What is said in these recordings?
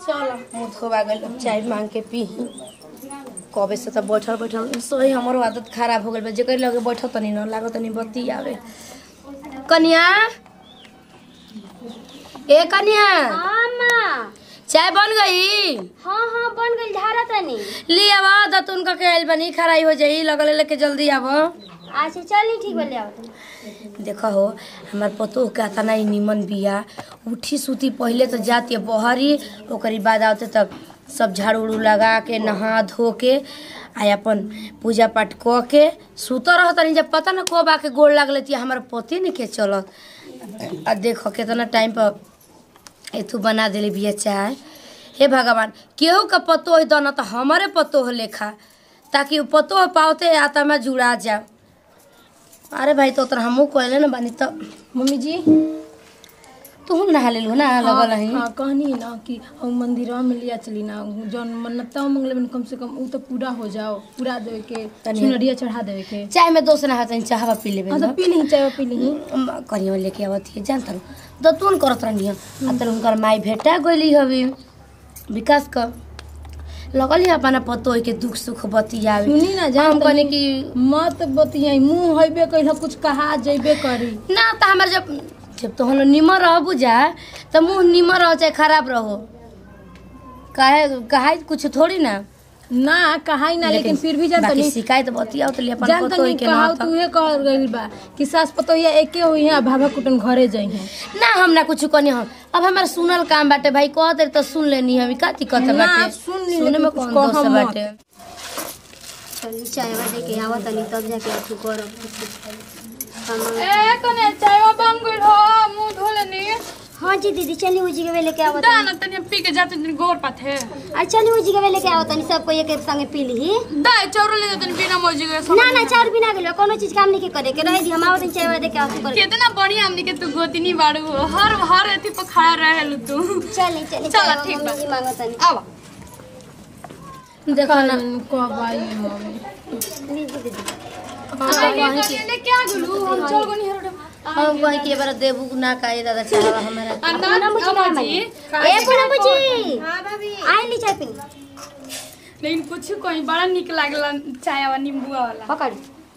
चल मुँह धोबा गइल चाय मांग के पी कबे से त बैठल बैठल सही हमरो आदत खराब हो गइल बा जेकर लगे बैठल तनी न लागत तनी बत्ती आवे कन्या ए कन्या हाँ माँ चाय बन गई हाँ हाँ बन गई धारा तनी ले आवा दतुन का के आइल बनी खराई हो जाई लगल लेके जल्दी आव अच्छा चल ठीक बोले आओ तुम देखो हो हमार पतो का तना ही निमन बिया उठी सुती पहले तो जाती बहरी ओकरी बाद आवते तब सब झाड़ू उड़ू लगा के नहा धो के आ अपन पूजा पाठ क के सुत रह तनी जब पता न कब आके गोड़ लाग लेती हमार पति नहीं के चलत आ देखो कितना टाइम पर एथू बना देले बिया चाय हे भगवान केहू का पतो है दना तो हमारे पतो हो लेखा ताकि वो पतो हो पावते आता में जुड़ा जाओ अरे भाई तो उतना हमहू कहले ना बानी तो मम्मी जी तू नहा ले ना लगल है हाँ कहनी ना कि हम मंदिरवा में लिया चली ना जौन मन्नता मंगले में कम से कम उ तो पूरा हो जाओ पूरा देवे के तनी- चुनरिया चढ़ा देवे के चाय में दोस्त नहा तनी चाहवा पी लेबे हाँ तो पी ली चाय पी ली करियो लेके आवत है जानत रहो तो तू करत रहनी आ तन उनकर माई भेटा गइली हवी विकास क लगल ही अपना पतो है के दुख सुख बतियावे सुनी ना जान हम कहनी कि मत बतियाई मुंह हइबे कइला कुछ कहा जइबे करी ना तो हमार जब जब तो हम निमर रह बुझा तो मुंह निमर रहो चाहे खराब रहो काहे काहे कुछ थोड़ी ना ना कहाई ना लेकिन फिर भी जानता बाकी नहीं शिकायत बतियाओ तो अपन जानता पतो है नहीं के कहा ना तू ये कह गइल बा कि सास पतोहिया एके हुई है भाभा कुटन घरे जाई है ना हम ना कुछ कहनी हम अब हमारा सुनल काम बाटे भाई कह दे तो सुन लेनी हम का दिक्कत ना, बाटे सुन ली, सुने में लेकिन कौन कुछ दोष कहम मत। बाटे चल चाय दे के आवा तनी तब जाके अथु करब हम- ए कने चायवा बन गइल हो मुंह धो लेनी हाँ जी दीदी चली उजी के वेले के आवा दा तनी ना तनी पी के जाते तनी गोर पाथे अरे चली उजी के वेले के आवा तनी सबको एक एक संगे पी ली दा चौरो ले जाते बिना मौजी के ना ना चार बिना गेलो कोनो चीज काम नहीं के करे के रह दी हम आवा तनी चाय दे के अथु कर कितना बढ़िया हमनी के तू गोतिनी बाड़ू हो हर हर एथी पर खड़ा रहेलु तू चली चली चल, चाय ठीक बा। मम्मी जी मांगो तनी आवा देखो ना कब आई मम्मी दीदी दीदी ले क्या गुलू हम चल गनी हरोडे हम कहीं के बार देबू ना काहे दादा चाहवा हमारा अन्ना मुझे जी ए पूनम जी हां भाभी आई ली चाय पी लेकिन कुछ कोई बड़ा निक लागला चायवा नींबुआ वाला पकड़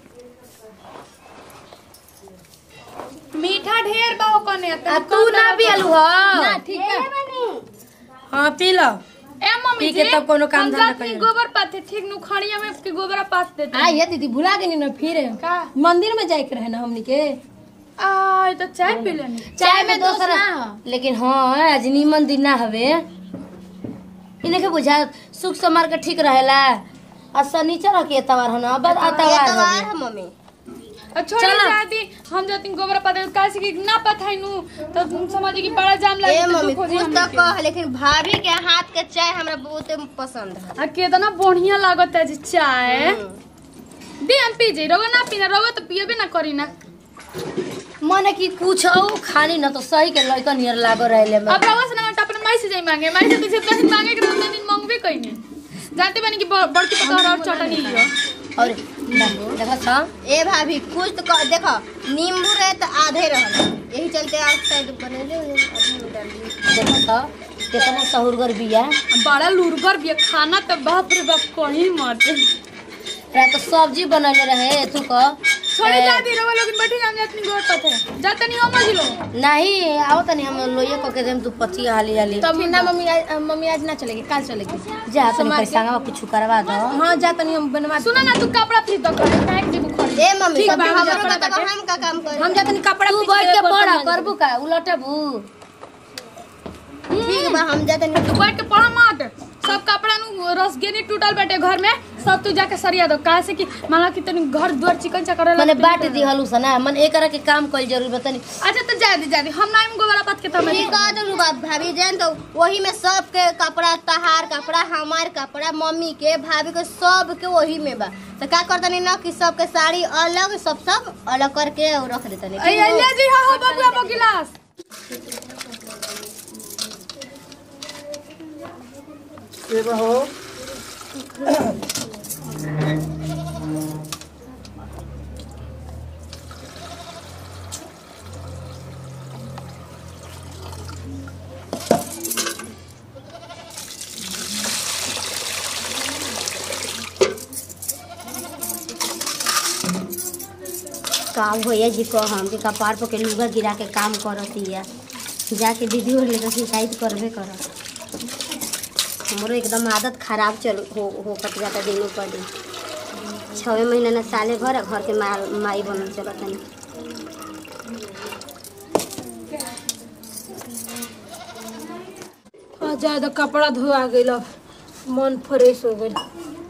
मीठा ढेर बा हो कने आ तू ना पियलू हो ठीक है बनी हां पी लो ए मम्मी पी के जी तब कोनो काम हम धंधा जात में करियो। गोबर पाथे ठीक नु खड़िया में के गोबरा पास देते आ ये दीदी भुला गई ना फिर का मंदिर में जाए के रहे ना हमनी के आ तो चाय पी लेनी चाय में दोसर लेकिन हाँ आज नीमन दिन ना हवे इन्हें के बुझा सुख समार के ठीक रहेला आ शनिचर के एतवार हो ना अब एतवार हवे है मम्मी और छोड़ी जाती हम जाती गोबर पाते काशी की ना पथाई नु तो तुम समझी कि बड़ा जाम लगे ए तो मम्मी दुख हो कुछ जाई तो हमनी के। कह लेकिन भाभी के हाथ के चाय हमरा बहुत पसंद है आ कितना बढ़िया लागत है जी चाय दे हम पी जाई रवा ना पीना रवा तो पियबे ना करी ना मने कि कुछ औ खाली न तो सही के लइका नियर लागो रहले में अब रवा से ना अपने माई से जाई मांगे माई से तो जितना दिन मांगे के उतना दिन मांगबे कइने जानते बानी कि ब- बड़की पतोहर और चटनी लियो और देखो छ ए भाभी कुछ तो कह देखो नींबू रहे तो आधे रहल यही चलते आउट साइड बनेले आधे में डाल दिए देखो छ कितना सहुरगर बिया बड़ा लुरगर भी है, खाना तो बाप रे बाप कहीं मत रात तो सब्जी बनले रहे तू क छोड़ी जाती रवा लोग बैठे हम जातनी गोर पथे जाता नहीं हो मजिलो नहीं आओ तनी हम लोये क के देम तू पति हाली हाली तब ना मम्मी आज मम्मी आज ना चलेगी कल चलेगी जा तनी पैसा कुछ करवा दो हाँ जा तनी हम बनवा सुना ना तू कपड़ा फिर दो करे काहे के बुखार ए मम्मी ठीक सब बा, हम हमरो जाता बताओ हम का काम करे हम जा तनी कपड़ा तू खींच बैठ के बर्तन पढ़ मांजे। करबू का उलटबू ठीक बा हम जाते तू बैठ के पढ़ मत सब कपड़ा नु रसगेनी टूटल बैठे घर में सब तू जाके सरिया दो काहे से कि माला कि तनी घर द्वार चिकन चकर मने बाट दी हलू सना मन एक के काम कइल जरूर बतानी अच्छा तो जा दे जा दे हम नाम गोबरा पात के तब ठीक कह दो बात भाभी जान तो वही में सबके कपड़ा तहार कपड़ा हमार कपड़ा मम्मी के भाभी के सब के वही में बा तो का करतनी ना कि सबके साड़ी अलग सब सब अलग करके और रख देतनी ए ले जी हा हो बाबू अब गिलास का भैया जी को हम के कपार पर के लुगा गिरा के काम करतिया जाके दीदी और लेकर शिकायत करबे कर हमरो एकदम आदत खराब चल हो हो कट जाता दिनों पर दिन छवे महीना न साले भर आ घर के माल माई बनल चलत नहीं आ जाए तो कपड़ा धोआ गइल अब मन फ्रेश हो गइल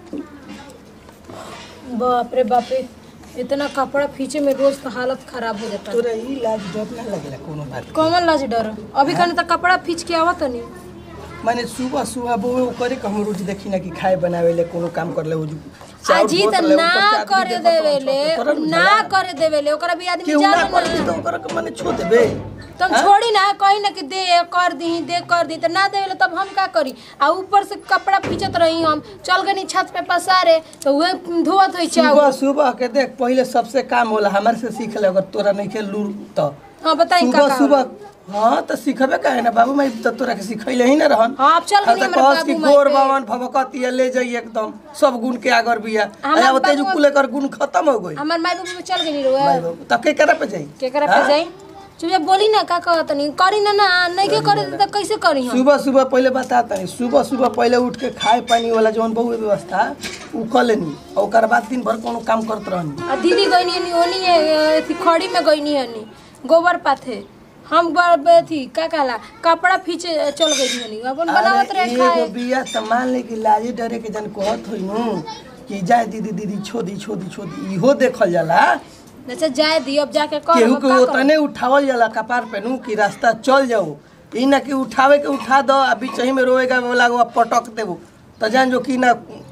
बाप रे बाप रे इतना कपड़ा खींचे में रोज का हालत खराब हो जाता है तोरा ई लाज डर ना लगेला कोनो बात कौन लाज डर अभी कने तो कपड़ा खींच के आवत नहीं माने सुबह सुबह बोवे करे के हम रोज देखी ना कि खाए बनावे ले कोनो काम करले हो अजी त ना करे देवेले ना करे देवेले ओकरा भी आदमी केहू ना जाने करे ना तो ओकरा के माने छो देबे तुम छोड़ी ना कहीं ना कि दे कर दी दे कर दी तो ना देवेले तब हम का करी आ ऊपर से कपड़ा खींचत रही हम चल गनी छत पे पसारे तो वह धोवत होई चाउ सुबह सुबह के देख पहले सबसे काम होला हमारे से सीख ले अगर तोरा नहीं के लूर तो हाँ बताई का सुबह का सुबह हाँ तो सीखबे काहे ना बाबू मैं तो तोरा के सिखैले ही ना रहन हाँ, अब चल गनी तो हमरे कहस कि बाबू माई गोर पे। बावन भभकतिया ले जाई एकदम सब गुण के आगर बिया हमार अया ओते जो बाबू- कुले कर गुण खत्म हो गई हमार माई बाबू चल गई रुआ भाई बाबू तो के करा पे जाई केकरा पे हाँ? जाई चुप बोली ना का कहत नहीं करी ना ना नहीं के करे तो कैसे करी हम सुबह सुबह पहले बताता नहीं सुबह सुबह पहले उठ के खाए पानी वाला जौन बहु व्यवस्था उ कर लेनी और ओकर बाद दिन भर कोनो काम करत रहनी आ दीदी गईनी हनी ओनी है, अथी खड़ी में गईनी हनी गोबर पाथे हम बर अथी का कहला कपड़ा फीचे चल गई हनी अपन बनावत अरे रहे एगो खाए बिया त मान ले कि लाजे डरे के जन कहत होई नु कि जाए दीदी दीदी छोदी छोदी छोदी इहो देखल जाला अच्छा जाए दी अब जाके कर केहू अब के का करब? उतने उठावल जाला कपार पे नु कि रास्ता चल जाओ ई ना कि उठावे के उठा दो आ बीच ही में रोएगा वाला पटक देबो त जान जो कि ना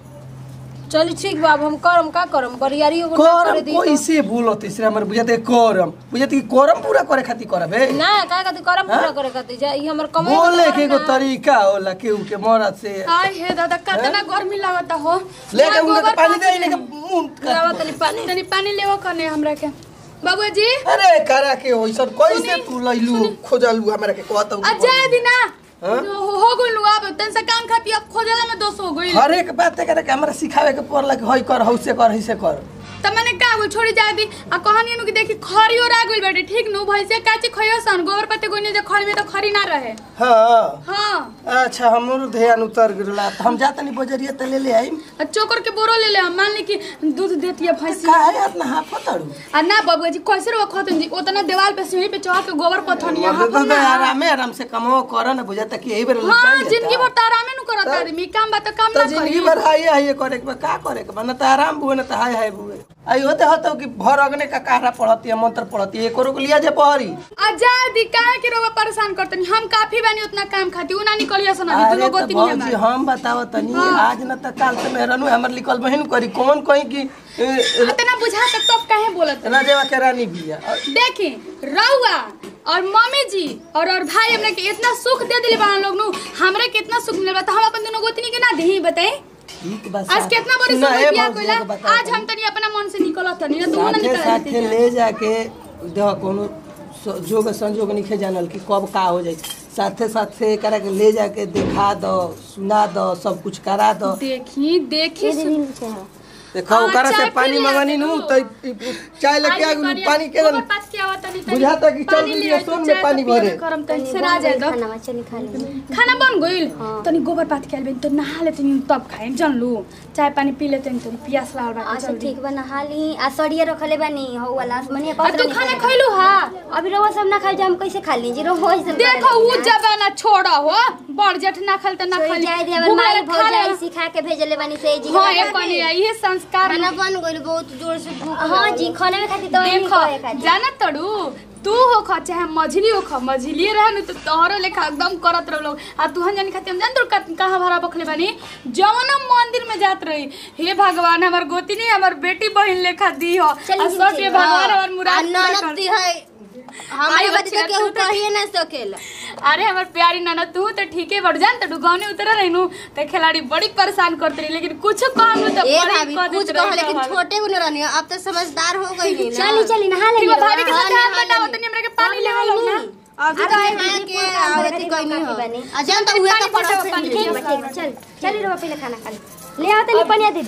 चली ठीक बा अब हम करम का करम बरियारी एगो ना करे करम दी कोई से बोलत इसरा हमर बुझाते करम बुझाते कि करम पूरा करे खातिर करबे ना का कहती करम पूरा करे खातिर जा ई हमर कमाई बोले के एगो तरीका होला केहू के मरद से आय हे दादा कितना गर्मी लागता हो लेके यहाँ उनके गोबर पानी दे पाथी इनके ले। मुंह लावा तनी पानी तनी पानी लेवो कने हमरा के बाबूआ जी अरे करा के होइसन कैसे तू लइलू खोजलू हमरा के कहत अजय दिना हाँ? हो हो गइल अब तन से काम खाती अब खोजला में दोष हो गइल हर एक बात करे के हमरा सिखावे के पड़ला कि हई कर हौसे कर हइसे कर त मैंने का बोल छोड़ी जा दी आ कहानी नु कि देखी खरी और आ गइल बाटे ठीक नु भैसे काची खइयो सन गोबर पत्ते गोइने जे खरी में तो खरी ना रहे हाँ हां अच्छा हमरो ध्यान उतर गेला त हम जातनी बजरिया त ले ले आई आ चोकर के बोरो ले ले हम मान ली कि दूध देती है भैंसी काहे इतना हाथ पतड़ू आ ना बाबूआ जी कैसे रो खतन जी ओतना देवाल पे सीढ़ी पे चढ़ के गोबर पथनी तो यहाँ तो आरामे आराम से कमो कर न बुझाता कि यही बेर हाँ लुचाई जिंदगी भर तो आरामे नु करत आदमी काम बा तो काम तो ना जिंदगी करी भर हाय हाय करे के बा, का करे के बा न त आराम बुए न त हाय हाय बुए आई होते होते कि भर अगने का कहरा पढ़ती है मंत्र पढ़ती है एको को लिया जे पहरी आजादी काहे के रोवा परेशान करतनी हम काफी बानी उतना काम खाती उ ना निकलिया सन अभी अरे दुनो तो गोती नहीं भौजी हमार हम बताओ तनी आज न त काल से मेहरनु हमर लिखल बहिन करी कौन कहीं की ए, इतना बुझा तक तो काहे बोलत राजेवा के रानी बिया और देखी रउआ और मम्मी जी और और भाई हमने के इतना सुख दे दिले बा लोग नु हमरे कितना सुख मिलल बा त हम अपन दोनों गोतनी के ना देही बताई ठीक बा आज कितना बड़ी सुना, सुख ए बिया भौजी, कोइला एगो बताओ आज हम तनी अपना मन से निकलत तनी ना तू ना साथे निकल साथे ले जाके देह कोनो स- जोग संजोग नहीं जानल कि कब का हो जाए साथे साथे एकरा के ले जाके दिखा दो सुना दो सब कुछ करा दो देखी देखी सु- देखो हाँ, ओकरा से चाय पानी पी लिया मंगानी नु देखो। तो इ- इ- चाय लेके आ गेलू पानी के गोबर पास के आवत तनी तनी बुझाता कि चल पानी गेली ले आई, सोन तो में चाय पानी तो पियबे भरे। करम तनी से ना जाए दो खाना चली खा ले खाना बन गइल तनी गोबर पात के आइल तो नहा ले तनी तब खाए जन लू चाय पानी पी ले तनी तनी पियास लागल बा अच्छा जल्दी ठीक बा नहा ली आ सड़िए रखले बानी हो वाला मने आ तू खाना खइलू हा अभी रवा सब ना खाई हम कैसे खा ली जी रवा ऐसे देखो उ जमाना छोड़ा हो बड़ जेठ ना खाल त ना तो खाली जाए दे हमर घुमा माई ले, खा ले। भौजाई सिखा के भेजले बानी से जी हाँ ये बनी है ये संस्कार खाना बन गइल बहुत जोर से भूख हां जी खाने में खाती तो नहीं देखो खाए खाती जाना तड़ू तू हो खा चाहे मझली हो खा मझली रहे तो तोहरो लेखा एकदम करत रह लोग आ तू जानी खाती हम जान तू कहाँ भरा बखले बानी जवन हम मंदिर में जात रही हे भगवान हमार गोती नहीं हमार बेटी बहन लेखा दी हो चली आ जी, सब चली। ये भगवान हमार मुराद पूरा कर ननद दे। है हमारे आई बात बच्चे तो केहू तू तो- कहिए ना सकेला अरे हमार प्यारी नाना तू तो ठीक है बढ़ जान तो गाँव उतर रही नू तो खिलाड़ी बड़ी परेशान करते रही लेकिन कुछ काम तो ए बड़ी भाभी कर कुछ देत कहो रही लेकिन हमार। छोटे को नहीं रहनी अब तो समझदार हो गई नी ना चली चली नहा ले ठीक है, भाभी के हाँ, साथ नहा हाथ बताओ लेनी। तनी हमरा के पानी लेवा लो ना अभी तो है ना के आवती कोई नहीं हो अजन तो हुए तो पानी पड़ोस पटाओ, पानी से ठीक बा ठीक बा चल चली रवा पहले खाना खा ले ले आओ तनी पनिया दीदी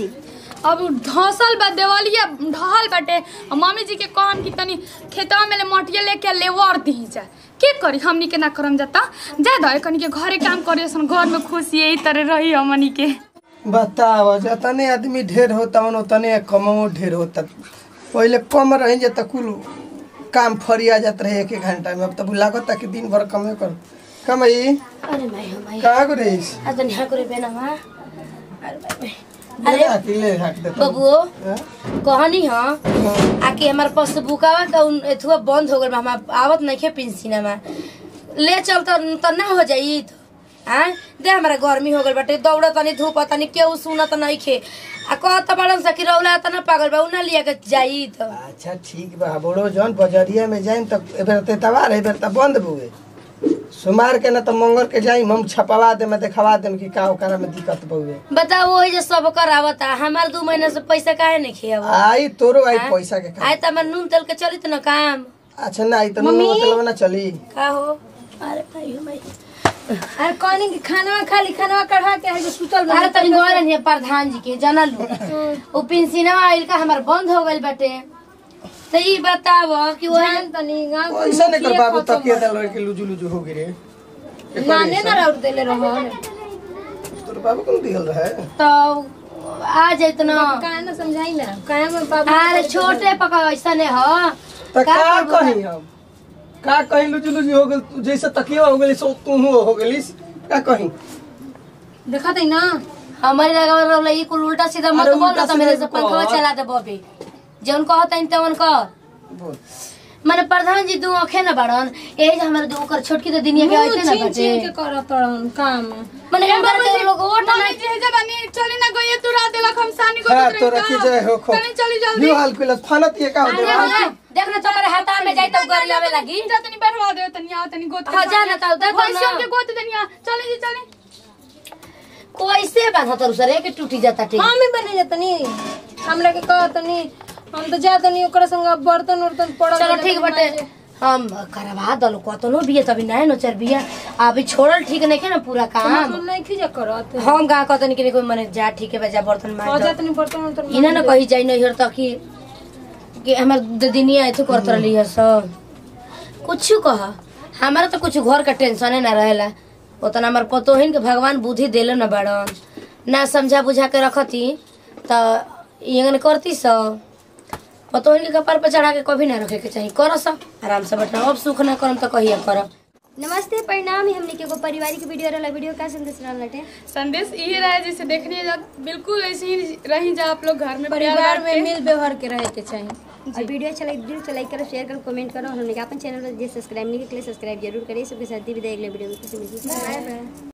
अब धसल बा देवलिया ढहल बाटे और मम्मी जी के कहम कि तनी खेतवा में ले मटिया लेके लेवर दी जा के करी हमनी के ना करम जाता जा दे कनी के घरे काम करे सन घर में खुशी यही तरह रही हमनी के बताओ जतने आदमी ढेर होता उतने कमो ढेर होता पहले कम रही जाता कुल काम फरिया जात रहे एक एक घंटा में अब तो लागता कि दिन भर कमे कर कमाई अरे भाई हो भाई कहाँ को रहीस आज तो यहाँ करे बेना मा अरे भाई भाई ले हाथ ले हाथ दे बबुओ कहनी हाँ आके हमार पासबुकवा का उन एथुआ बंद हो गल बा हम आवत नहीं खे पेंसिना में ले चल त त ना हो जाई त हाँ दे हमारा गर्मी हो गल बाटे दौड़ तनी धूप तनी केहू सुनत नहीं खे आ कहत बड़न सा कि रौला तना पागल बा उना लिया के जाई त अच्छा ठीक बा बड़ो जौन बजरिया में जाइम त एबेर ते तवार एबेर त बंद बुए सोमार के ना त मंगल के जाइम हम छपवा दे में देखवा देम कि का ओकरा में दिक्कत बुए बताओ वही जे सब कर आवता हमार दू महीना से पैसा काहे नहीं खे अब आई तोरो आई पैसा के आए त हमार नून तेल के चली त न काम अच्छा ना आई त नून मतलब ना चली का हो अरे भाई हो भाई अरे कहनी कि खाना खाली खाना कढ़ा के है जो सुतल बा अरे तनी गए रहनी प्रधान जी के जानल उ पेंशनवा आइल का हमार बंद हो गइल बाटे तो ई बताव कि वही जान तनी गांव के पैसा नहीं कर मुखिया बाबू खत्म तकिया दल के लुजु लुजु हो गिरे नाने ना राउर देले रहन तोर बाबू कौन दिहल रहे तो आ जाइत न काहे ना समझाई ना काहे में बाबू अरे छोटे पका ऐसा ने ह त का का करबो कही हम का कही लुजु लुजु हो गेल तू जैसे तकिया हो गेली सो तू हो गेलिस का कही देखा तई ना हमारे लगा रहल ई कुल उल्टा सीधा मत अरे बोल उल्टा तो मेरे से सीधा पंखवा कह। चला दे बबी जौन कहत हन तवन कर बोल माने प्रधान जी दू आंखे न बाड़न यही जे हमारे दू ओकर छोटकी तो दुनिया के मुंह ऐसे न छीन छीन के बाटे करत रहन काम माने उनकर के लोग वोट मम्मी नहीं जी जे बनी चली ना गई तू रात देलक हम सानी को हां दूसरे तो का। रखी जाए हो खो चली चली जल्दी यो हाल कुलस फानत ये का हो अरे दे हाँ, देख ना तुम्हारे हाथ में जाई तो गरी आवे लगी जा तनी बैठवा दे तनी आ तनी गोत हाँ, जा ना तो दे तो पैसा ना। के गोत तनी आ चली जी चली कैसे बांधा तर सरे के टूटी जाता ठीक हम ही बने जतनी हमरा के कहतनी हम तो जातनी ओकरा संग बर्तन उर्तन पड़ल चलो रहले ठीक तो बटे माजे। हम करवा दलो कतनो बिया तभी नए नोचर बिया अभी छोड़ल ठीक नहीं के ना पूरा काम हम नहीं खिजा करत हम गा कतन के कोई मने जा ठीक है बजा बर्तन हो मार जातनी बर्तन उर्तन इना ना कही जाई नहीं तक कि कि हमर ददिनिया ऐसे करत रहली है सब कुछ कह हमारा तो कुछ घर का टेंशन ना रहेला उतना हमार पतोहिन के भगवान बुद्धि देले न बड़न ना समझा बुझा के रखती तो ये करती सब पतोहिन के कपार पे चढ़ा के कभी ना रखे के चाहिए कर सब आराम से बैठना अब सुख ना करम तो कहिए करब नमस्ते परिणाम ही हमने के एगो पारिवारिक वीडियो रहला वीडियो का संदेश रहल लटे संदेश यही रहे जैसे देखने जा बिल्कुल ऐसे ही रही जा आप लोग घर में प्यार परिवार बांट में के। मिल व्यवहार के रहे के चाहिए और वीडियो अच्छा लगे दिल से लाइक करो शेयर करो कमेंट करो और हमने के अपन चैनल पर जे सब्सक्राइब नहीं किया सब्सक्राइब जरूर करिए सबके साथ ही विदाई अगले वीडियो में फिर से मिलते हैं